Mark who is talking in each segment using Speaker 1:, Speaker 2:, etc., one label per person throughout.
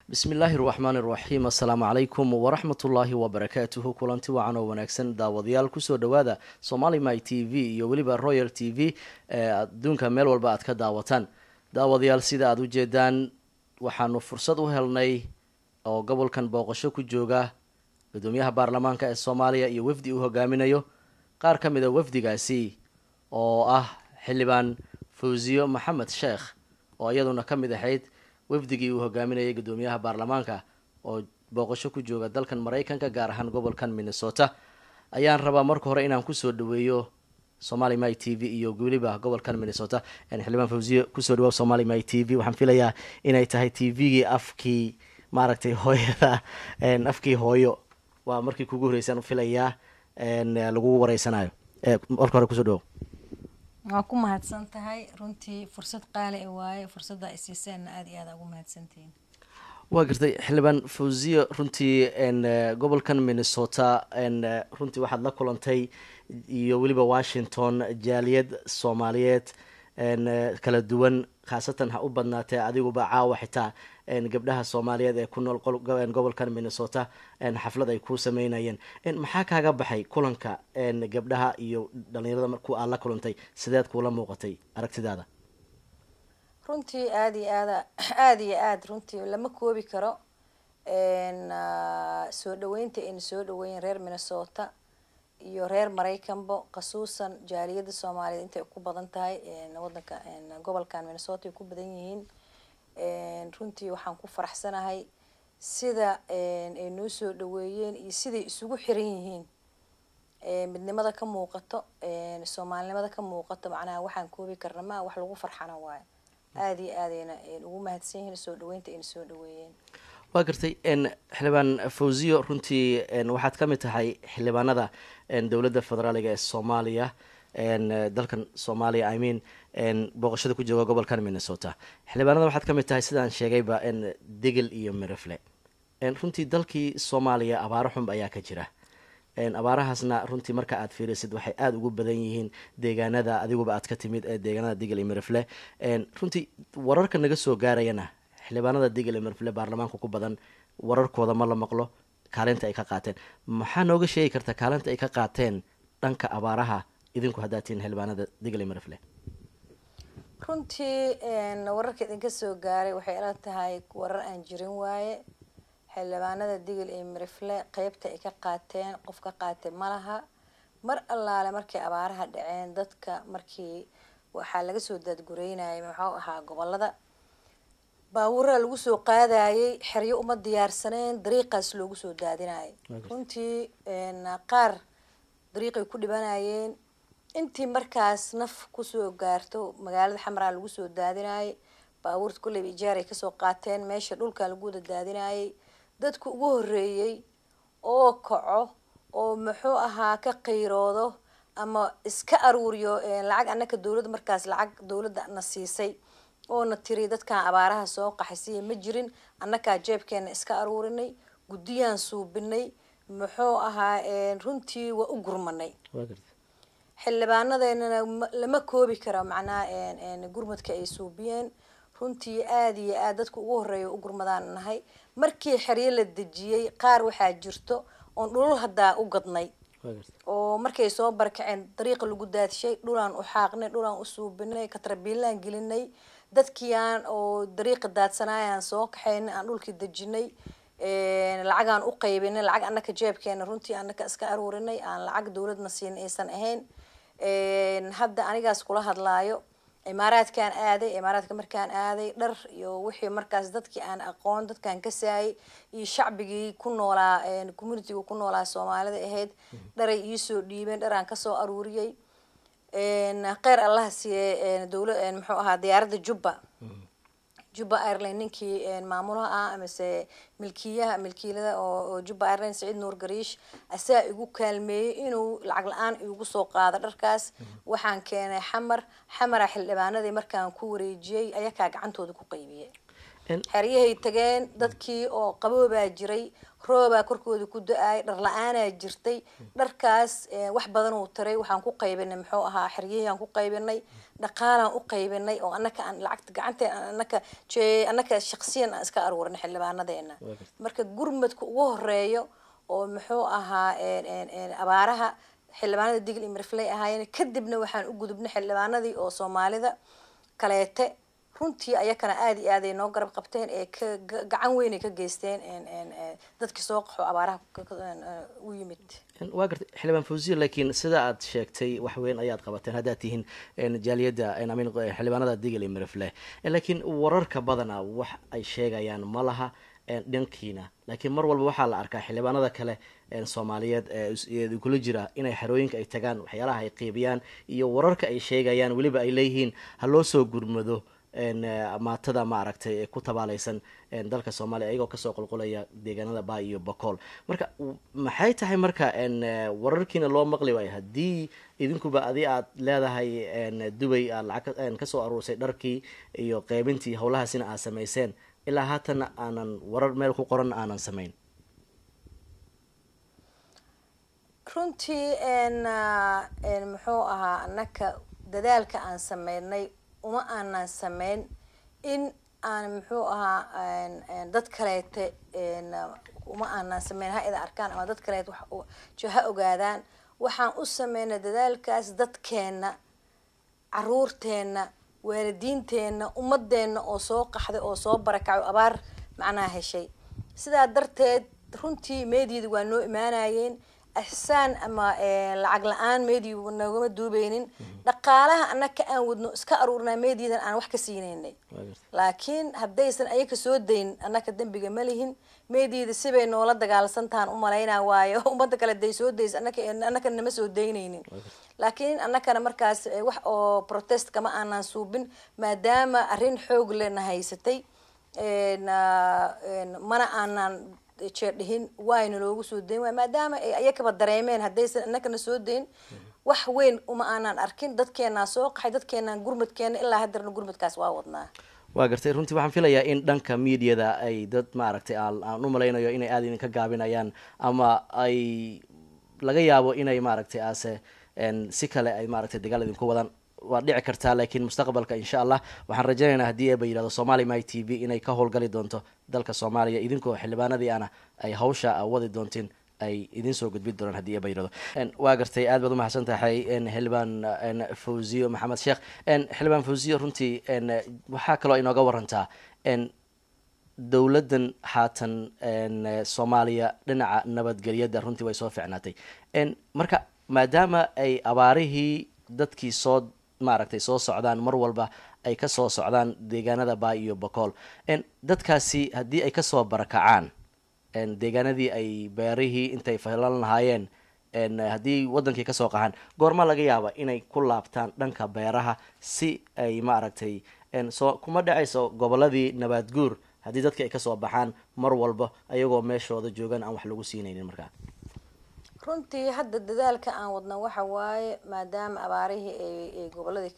Speaker 1: bismi illaahi raxmaan iraxiim assalaamu calaykum waraxmatullaahi wabarakaatuhu kulanti wacan oo wanaagsan daawadayaal kusoo dhawaada somali my t v iyo weliba royal t v ee adduunka meel walba aad ka daawataan daawadayaal sida aada u jeedaan waxaanu fursad u helnay oo gobolkan booqasho ku jooga gudoomiyaha baarlamaanka ee soomaaliya iyo wafdi uu hogaaminayo qaar ka mid a wafdigaasi oo ah xildhibaan fawsiyo maxamed sheekh oo iyaduna ka mid ahayd wafdigii uu hogaaminayay gudoomiyaha baarlamaanka oo booqasho ku jooga dalkan maraykanka gaar ahaan gobolkan minnesota ayaan rabaa marka hore inaan kusoo dhaweeyo somali my t v iyo weliba gobolkan minnesota xildhibaan fawsiye kusoo dhawaab somali my t v waxaan filayaa inay tahay t v-gii afkii maaragtay hooyada afkii hooyo waa markii kugu horeysaan filayaa lagu wareysanayo marka hore kusoo dhawow
Speaker 2: waa ku mahadsan tahay runtii fursad qaali a waaye fursadda ay siiseenna aada iyo aada ugu mahadsantihiin
Speaker 1: waa gartay xildhibaan fawziye runtii gobolkan minnesota runtii waxaad la kulantay iyo weliba washington jaaliyad soomaaliyeed kala duwan khaasatan ha u badnaatee adiguba caawa xitaa gabdhaha soomaaliyeed ee ku nool gobolkan minnesota xaflad ay ku sameynayeen maxaa kaaga baxay kulanka gabdhaha iyo dhalinyarada marku aad la kulantay sideed kuula muuqatay aragtidaada
Speaker 2: runtii aada iyo aada aada iyo aada runtii lama koobi karo soo dhaweynta ayna soo dhaweeyen reer minnesota iyo reer maraykanbo khasuusan jaaliyada soomaaliyeed intay ku badan tahay wadanka gobolkan minnesota ay ku badan yihiin runtii waxaan ku faraxsanahay sida ay noo soo dhaweeyeen iyo siday isugu xiran yihiin midnimada ka muuqato soomaalinimada ka muuqato macnaha waxaan koobi karna maa wax lagu farxana waayo aada iyo aadayna ugu mahadsan yihiin soo dhaweynta ayna soo dhaweeyeen
Speaker 1: waa gartay xildhibaan fawziyo runtii waxaad ka mid tahay xildhibaanada dowladda federaaliga ee soomaaliya dalkan soomaaliya i mean booqashada ku jooga gobolkan minnesota xildhibaanada waxaad ka mid tahay sidaan sheegayba degel iyo mirifle runtii dalkii soomaaliya abaaro xunb ayaa ka jira abaarahaasna runtii marka aad fiirisid waxay aada ugu badan yihiin deegaanada adiguba aad ka timid ee deegaanada degel iyo mirifle runtii wararka naga soo gaarayana xildhibaanada degel iyo mirifle baarlamaanka ku badan wararkooda ma la maqlo kaalinta ay ka qaateen maxaa nooga sheegi karta kaalinta ay ka qaateen dhanka abaaraha idinku haddaad tihiin xildhibaanada degel iyo mirifle
Speaker 2: runtii wararka idinka soo gaaray waxay ila tahay warar aan jirin waaye xildhibaanada digil iyo mirifle qeybta ay ka qaateen qof ka qaatay malaha mar allaale markay abaaraha dhaceen dadka markii waxaa laga soo daadgureynayay muxuu ahaa gobolada baabuuraa lagu soo qaadayay xeryo uma diyaarsaneen dariiqaas loogu soo daadinayay runtii qaar dariiqay ku dhibanayeen intii markaas naf kusoo gaarto magaalada xamraa lagu soo daadinayay baabuurta kulleyba ijaar ay kasoo qaateen meesha dhulka lagu wada daadinayay dadku ugu horeeyey oo kaco oo muxuu ahaa ka qayroodo ama iska aruuriyo lacag annaka dowladda markaas lacag dowladda na siisay oo na tiri dadkan abaaraha soo qaxaysiya ma jirin annakaa jeebkeena iska aruurinay guddiyaan suubinay muxuu ahaa runtii waa u gurmanay xildhibaanadeennana lama koobi karo macnaha gurmadka ay suubiyeen runtii aada iyo aad dadka ugu horeeya u gurmadaan nahay markii xeryo la dejiyey qaar waxaa jirto oon dhulul haddaa u gadnay oo markay soo barakaceen dariiqa lagu daadshay dhulaan u xaaqnay dhulaan u suubinay katrabiilaan gelinay dadkiiaan oo dariiqa daadsanayaan soo kaxaynay aan dhulkii dejinay lacagaan u qaybinay lacag annaka jeebkeena runtii annaka iska aruurinay aan lacag dowladna siin aysan ahayn hadda anigaas kula hadlaayo imaaraadkaan aaday imaaraadka markaan aaday dhar iyo wixii markaas dadkii aan aqoon dadkaan kasaayay iyo shacbigii ku noolaa communitiga ku noolaa soomaalida ahayd dharay iisoo dhiibeen dhar aan kasoo aruuriyey kheyr allaha siiye dowla muxuu ahaa diyaaradda jubba jubba ireland ninkii maamulaha ah amase milkiyaha milkiilada oo jubba ireland saciid nuur gariish asaa igu kaalmeeyey inuu lacag la-aan igu soo qaado dharkaas waxaan keenay xamar xamara xildhibaanadii markaan ku wareejiyey ayakaa gacantooda ku qaybiyey xeryahay tageen dadkii oo qaboobaa jiray roobaa korkooda ku da-ay dhar la-aanaa jirtay dharkaas wax badan uu taray waxaan ku qaybinay muxuu ahaa xeryahii aan ku qaybinay dhaqaalaan u qaybinay oo anaka aan lacagta gacanteen anaka anaka shaksiyan aan iska aruurinay xildhibaanadeena marka gurmadka ugu horeeyo oo muxuu ahaa abaaraha xildhibaanada digl iyo mirfley ahaayeen kadibna waxaan u gudubnay xildhibaanadii oo soomaalida kaleete runtii ayakana aada iyo aad ay noo garab qabteen ee ka gacan weyn ay ka geysteen dadkii soo qaxo abaaraha u yimid
Speaker 1: waa gartay xildhibaan fawziya laakiin sida aad sheegtay wax weyn ayaad qabateen haddaad tihiin jaaliyadda amin xildhibaanada digl iyo mirfle laakiin wararka badana wax ay sheegayaan ma laha dhankiina laakiin mar walba waxaa la arkaa xildhibaanada kale soomaaliyeed ee kula jira inay xerooyinka ay tagaan waxyaalaha ay qiibiyaan iyo wararka ay sheegayaan weliba ay leeyihiin ha loo soo gurmado maatada maaragtay ee ku tabaalaysan dalka soomaaliya iyagoo kasoo qulqulaya deegaanada ba iyo bacool marka maxay tahay marka wararkiina loo maqli waayo haddii idinkuba adi aad leedahay dubay aad lacag kasoo aruursay dharkii iyo qeybintii howlahaasina aad samayseen ilaa haatana aanan warar meel ku qoran aanan samayn
Speaker 2: runtii muxuu ahaa anaka dadaalka aan sameynay uma aanan sameyn in aan muxuu ahaa dad kaleete uma aanan sameyn ha ida arkaan ama dad kaleete ha ogaadaan waxaan u sameynay dadaalkaas dadkeena caruurteena waalidiinteena ummadeena oo soo qaxday oo soo barakaco abaar macnaha heshay sidaa darteed runtii meediada waa noo imaanayeen ixsaan ama lacag la-aan media nagama duubeynin dhaqaalaha anaka aan wadno iska aruurnaa mediadan aan wax ka siineynay laakiin haddaysan ayaka soo dayn anaka dembiga ma lihin mediada sibay noola dagaalsantahan umalaynaa waayo ummadda kale day soo daysa anaka anaka nama soo daynaynin laakiin anakana markaas wax oo protest kama aanan suubin maadaama arrin xoog lena haysatay mana aanan jeerdhihin waayna loogu soo dayn waay maadaama ay ayakaba dareemeen haddaysan anakana soo dayn wax weyn uma aanan arkin dadkeenaa soo qaxay dadkeenaa gurmadkeena ilaa haddarna gurmadkaas waa wadnaa
Speaker 1: waa gartay runtii waxaan filayaa in dhanka mediada ay dad maaragtay aan u malaynayo inay aada idinka gaabinayaan ama ay laga yaabo inay maaragtay aase si kale ay maaragtay dagaal idinku wadaan waa dhici kartaa laakiin mustaqbalka insha allah waxaan rajaynaynaa haddii eeba yidhahdo somali my t v inay ka howlgali doonto dalka soomaaliya idinkoo xildhibaanadii ana ay hawsha wadi doontiin ay idin soo gudbin doonaan haddii eeba yidhahdo waa gartay aad baad umahadsan tahay xildhibaan fawziyo maxamed sheekh xildhibaan fawziyo runtii waxaa kaloo inooga warantaa dowladdan haatan soomaaliya dhinaca nabadgelyada runtii way soo ficnaatay marka maadaama ay abaarihii dadkii soo maaragtay soo socdaan mar walba ay kasoo socdaan deegaanada baa iyo bacool dadkaasi haddii ay kasoo barakacaan deegaanadii ay beerihii intay falan lahaayeen haddii wadankii kasoo qaxaan goorma laga yaaba inay ku laabtaan dhanka beeraha si ay maaragtay soo kuma dhacayso goboladii nabaad guur haddii dadka ay kasoo baxaan mar walba ayagoo meeshooda joogan aan wax lagu siinaynin markaa
Speaker 2: runtii hadda dadaalka aan wadna waxa waaye maadaama abaarihii ay goboladii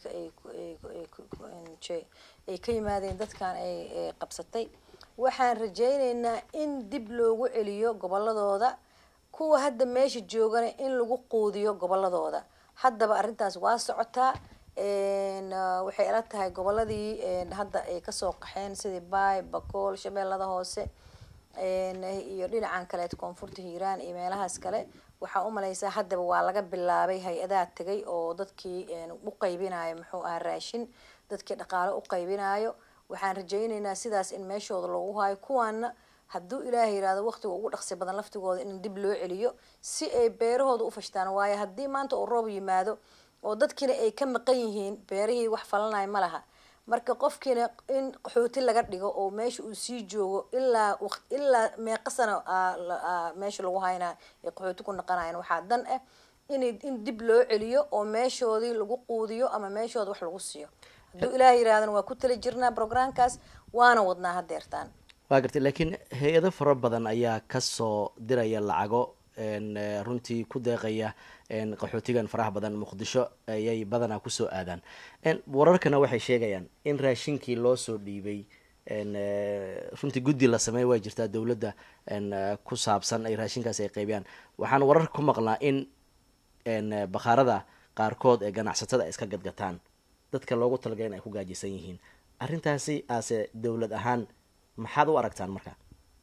Speaker 2: ay ka yimaadeen dadkan ay qabsatay waxaan rajayneynaa in dib loogu celiyo goboladooda kuwa hadda meesha joogana in lagu quudiyo goboladooda haddaba arrintaas waa socotaa waxay ila tahay goboladii hadda ay kasoo qaxeen sidii baay bakool shabeellada hoose iyo dhinacan kaleet koonfurta hiiraan iyo meelahaas kale waxaa umalaysaa haddaba waa laga bilaabay hay-adaha tegay oo dadkii u qaybinayo muxuu ahaa raashin dadkii dhaqaalo u qaybinayo waxaan rajayneynaa sidaas in meeshooda loogu haayo kuwaana hadduu ilaahay yihahdo waqtiga ugu dhaqsi badan laftigooda in dib loo celiyo si ay beerahooda u fashtaan waayo haddii maanta uu roob yimaado oo dadkiina ay ka maqan yihiin beerihii wax falanayo ma laha marka qofkiina in qaxooti laga dhigo oo meesha uu sii joogo ilaa ilaa meeqa sano meesha lagu haynaa ay qaxooti ku naqanayan waxaa dan ah in in dib loo celiyo oo meeshoodii lagu quudiyo ama meeshooda wax lagu siiyo hadduu ilaah yirahdana waa ku tali jirnaa programkaas waana wadnaa hadeertaan
Speaker 1: waa gartay laakiin hay-ado fara badan ayaa kasoo diraya lacago runtii ku deeqaya qaxootigan faraha badan muqdisho ayay badanaa kusoo aadaan wararkana waxay sheegayaan in raashinkii loo soo dhiibay runtii guddi la sameey way jirtaa dowladda ku saabsan ay raashinkaasi ay qaybiyaan waxaan warar ku maqlaa in bakhaarada qaarkood ee ganacsatada ay iska gadgataan dadka loogu talagay in ay ku gaajisan yihiin arrintaasi aase dowlad ahaan maxaad u aragtaan marka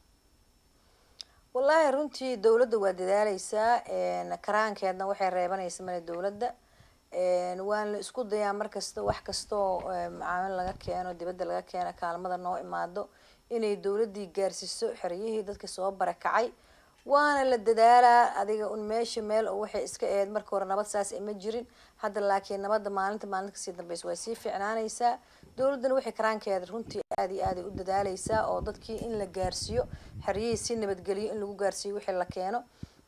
Speaker 2: wallaahi runtii dowladda waa dadaaleysaa karaankeedna waxay reebanaysa male dowladda waan la isku dayaa markasta wax kastoo macaamil laga keeno dibadda laga keeno kaalmada noo imaado inay dowladdii gaarsiiso xeryihii dadka soo barakacay waana la dadaalaa adiga un meesha meel oo waxay iska aheyd marka hore nabad saas ma jirin hadda laakiin nabadda maalinta maalinta kasii dambeysa waa sii fiicnaanaysaa dowladdana waxay karaankeeda runtii aada iyo aaday u dadaaleysaa oo dadkii in la gaarsiiyo xeryihii si nabadgeliyo in lagu gaarsiiyo wixii la keeno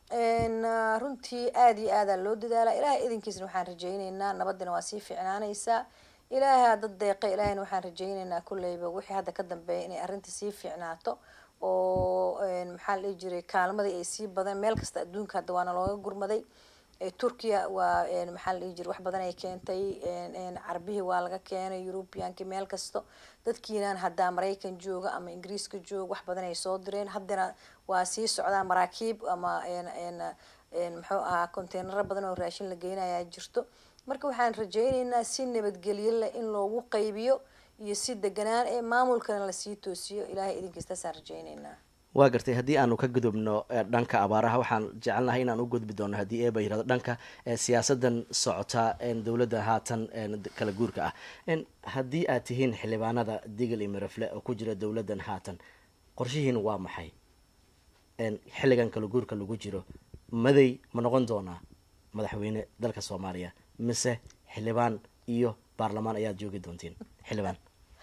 Speaker 2: runtii aada iyo aadaa loo dadaalaa ilaahay idinkiisna waxaan rajayneynaa nabaddina waa sii fiicnaanaysaa ilaaha dad deeqa ilaahayna waxaan rajayneynaa kulleyba wixii hadda ka dambeeya inay arrinta sii fiicnaato oo maxaa la dhihi jiray kaalmadii ay sii badan meel kasta adduunka hadda waana looga gurmaday turkiya waa maxaa la dhihi jiray wax badan ay keentay carbihii waa laga keenay eurubiyankii meel kasto dadkiinan haddaa maraykan jooga ama ingiriiska jooga wax badan ay soo direen haddana waa sii socdaa maraakiib ama muxuu ahaa containaro badan oo raashin la geynayaa jirto marka waxaan rajayneynaa si nabadgelyo leh in loogu qaybiyo iyo si deganaan ee maamulkana lasii toosiyo ilaahay idinkiistaasaan rajayneynaa
Speaker 1: waa gartay haddii aanu ka gudubno dhanka abaaraha waxaan jecelnahay inaan u gudbi doono haddii eeba yirahdo dhanka siyaasadan socota dowladda haatan kala guurka ah haddii aad tihiin xildhibaanada digil iyo mirafle oo ku jira dowladdan haatan qorshihiin waa maxay xilligan kala guurka lagu jiro maday ma noqon doonaa madaxweyne dalka soomaaliya mise xildhibaan iyo baarlamaan ayaad joogi doontiin xildhibaan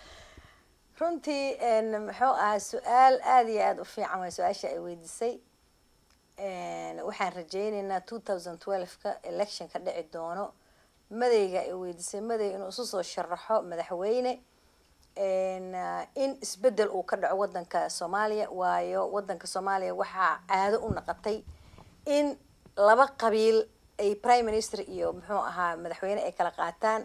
Speaker 2: runtii muxuu ahaa su-aal aada iyo aada u fiican way su-aasha ay weydiisay waxaan rajayneynaa two thousand twelve-ka election ka dhici doono madayga ay weydiisay maday inuu isu soo sharaxo madaxweyne in isbedel uu ka dhaco wadanka soomaaliya waayo wadanka soomaaliya waxaa caado u naqatay in laba qabiil ay prime minister iyo muxuu ahaa madaxweyne ay kala qaataan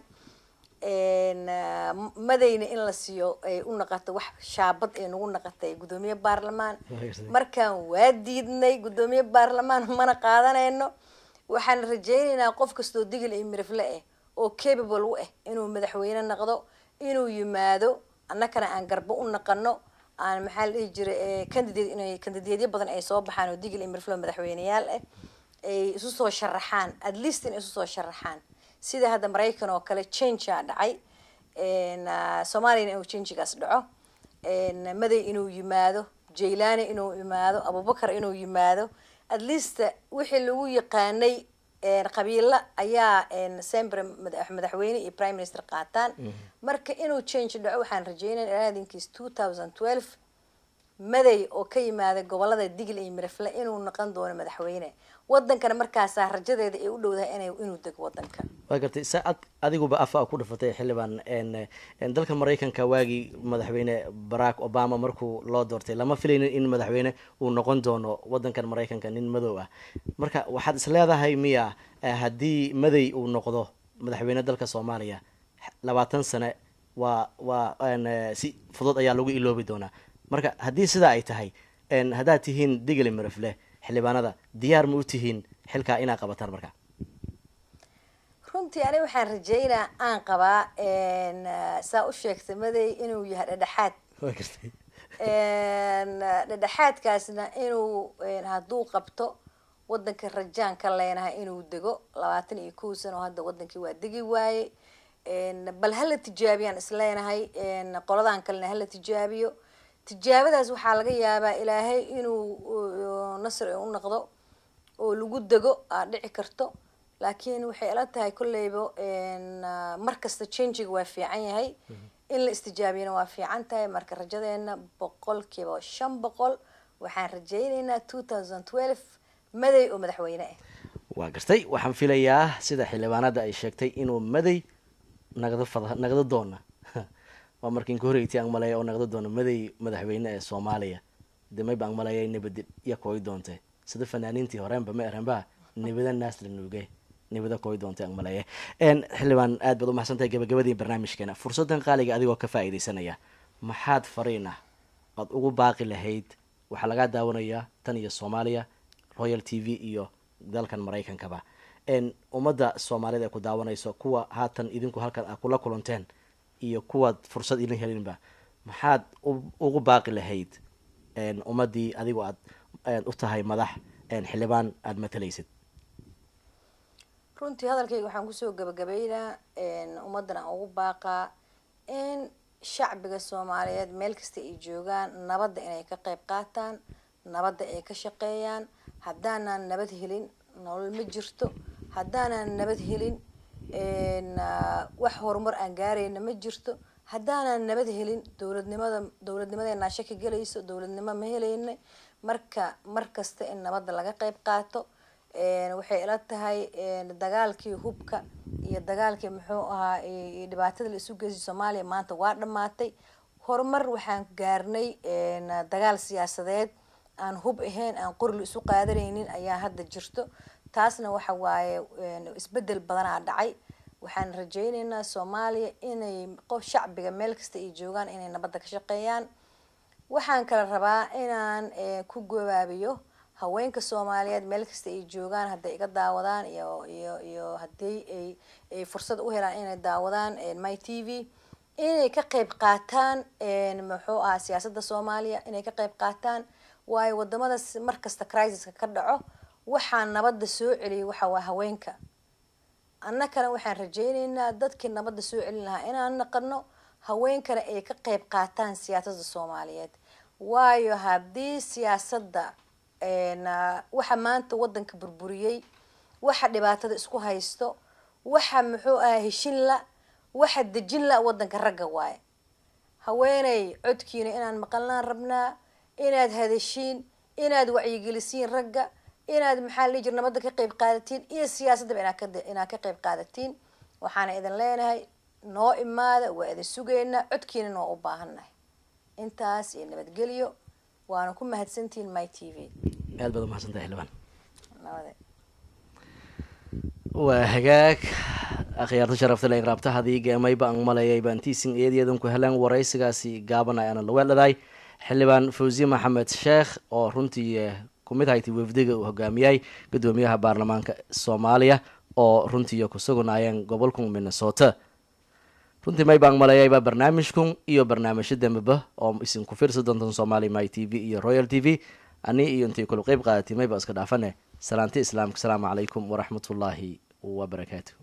Speaker 2: madayna in la siiyo ay u naqato wax shaabad ay nagu naqatay guddoomiye baarlamaan markaan waa diidnay guddoomiye baarlamaan mana qaadanayno waxaan rajayneynaa qof kastoo digil iyo mirifle ah oo capable u ah inuu madaxweyne naqdo inuu yimaado annakana aan garbo u naqano aan maxaa la dhihi jiray candidate inay candidateyo badan ay soo baxaan oo digil iyo mirifle madaxweyneyaal ah ay isu soo sharaxaan at least in isu soo sharaxaan sida hadda maraykan oo kale changea dhacay soomaaliyana inuu changigaas dhaco maday inuu yimaado jaylani inuu yimaado abubakar inuu yimaado at least wixii lagu yaqaanay qabiilo ayaa sembre madaxweyne iyo prime minister qaataan marka inuu change dhaco waxaan rajeynaya ilaadinkiis two thousand twelve maday oo ka yimaada gobolada digil iyo mirafle inuu noqon doono madaxweyne wadankana markaasaa rajadeeda ay u dhowdahay ina inuu dego wadanka
Speaker 1: waa gartay saa ad adiguba afa ku dhafatay xildhibaan dalka maraykanka waagii madaxweyne barack obama markuu loo doortay lama filaynin in madaxweyne uu noqon doono wadankan maraykanka nin madow ah marka waxaad is leedahay miya haddii maday uu noqdo madaxweyne dalka soomaaliya labaatan sane waa waa si fudud ayaa lagu iloobi doonaa marka haddii sidaa ay tahay haddaad tihiin digli mirafle xildhibaanada diyaar ma u tihiin xilkaa inaad qabataan marka
Speaker 2: runtii aniga waxaan rajeynaa aan qabaa saa u sheegtay maday inuu yahay dhedhexaad dhedhexaadkaasna inuu hadduu qabto wadanka rajaan ka leenahay inuu dego labaatan iyo kow sano oo hadda wadankii waa degi waaye bal hala tijaabiyaan isleenahay qoladan kalena hala tijaabiyo tijaabadaas waxaa laga yaabaa ilaahay inuu nasri u noqdo oo lagu dego aad dhici karto laakiin waxay ila tahay kolleyba mar kasta changiga waa fiican yahay in la istijaabiyana waa fiican tahay marka rajadeena boqolkiiba shan boqol waxaan rajayneynaa two thousand twelve maday oo madaxweyne ah
Speaker 1: waa gartay waxaan filayaa sida xildhibaanada ay sheegtay inuu maday nagdo fad nagdo doona waa markiin ka horreyti aan maleeya oo naqdo doono maday madaxweyne ee soomaaliya de mayba aan maleeya nabadi iya kooy doonte sida fanaaniintii horeenba ma erenba nibada naasla nuuge nibada kooy doonte aan maleeya xildhibaan aad baad umahadsantahay gabagabadii barnaamijkeena fursadan qaaliga adigoo ka faa-ideysanaya maxaad fariin ah oad ugu baaqi lahayd waxaa lagaa daawanayaa tan iyo soomaaliya royal t v iyo dalkan maraykankaba ummadda soomaaliyeed ee ku daawanayso kuwa haatan idinku halkan a kula kulanteen iyo kuwaad fursad idin helinba maxaad ugu baaqi lahayd ummaddii adigu aad u tahay madax xildhibaan aada matalaysid
Speaker 2: runtii hadalkayga waxaan kusoo gabagabeynaa ummaddan aan ugu baaqaa in shacbiga soomaaliyeed meel kasta ay joogaan nabadda inay ka qeyb qaataan nabadda ay ka shaqeeyaan haddaanaan nabad helin nolol ma jirto haddaanaan nabad helin wax horumar aan gaarayna ma jirto haddaanaan nabad helin dowladnimada dowladnimadeenaa shaki gelayso dowladnimo ma helayna marka mar kasta in nabadda laga qeyb qaato waxay ila tahay dagaalkii hubka iyo dagaalkii muxuu ahaa dhibaatada la isu geysay soomaaliya maanta waa dhamaatay horumar waxaan gaarnay dagaal siyaasadeed aan hub ahayn aan qori la isu qaadanaynin ayaa hadda jirto taasna waxa waaye isbedel badanaa dhacay waxaan rajayneynaa soomaaliya inay qof shacbiga meel kasta ay joogaan inay nabadda ka shaqeeyaan waxaan kala rabaa inaan ku gabaabiyo haweenka soomaaliyeed meel kasta ay joogaan hadday iga daawadaan iyo iyo iyo haddii ay ay fursad u helaan inay daawadaan my t v inay ka qeyb qaataan muxuu ahaa siyaasadda soomaaliya inay ka qeyb qaataan waayo wadamada markasta crisiska ka dhaco waxaa nabadda soo celiyay waxa waa haweenka annakana waxaan rajayneynaa dadkii nabadda soo celin lahaa inaan naqano haweenkana ay ka qeyb qaataan siyaasadda soomaaliyeed waayo haddii siyaasadda waxa maanta wadanka burburiyey waxa dhibaatada isku haysto waxa muxuu ahaa heshin la waxa dejin la wadanka ragga waaye haweeney codkiina inaan maqalnaan rabnaa inaad hadashiin inaad wacyigelisiin ragga inaad maxaa la jir nabadda ka qeyb qaadatiin iyo siyaasaddaba inaad ka qeyb qaadatiin waxaana idin leenahay noo imaada waa idin sugaynaa codkiina noo u baahannahay intaas iyo nabadgelyo waana ku mahadsantihiin my t v
Speaker 1: aad baad umahadsantahay xildhibaan
Speaker 2: nabade
Speaker 1: waa hagaag akhyaarta sharafta le raabtahadii geemayba an malayay baan tiisin eedeedan ku helaan waraysigaasi gaaban ayaana laweeldhadaay xildhibaan fawziye maxamed sheekh oo runtii kumid hayti wafdiga uu hogaamiyay gudoomiyaha baarlamaanka soomaaliya oo runtii ku sugnayeen gobolka minnesota runtii may baan malayayba barnaamijkun iyo barnaamijyo dambeba oo isinku fiirsa doontan somaali my t v iyo royal t v ani iyo intay kula qeyb qaadatay mayba iska dhaafane salaanti islaamka asalaamu calaykum waraxmatullaahi wabarakaatu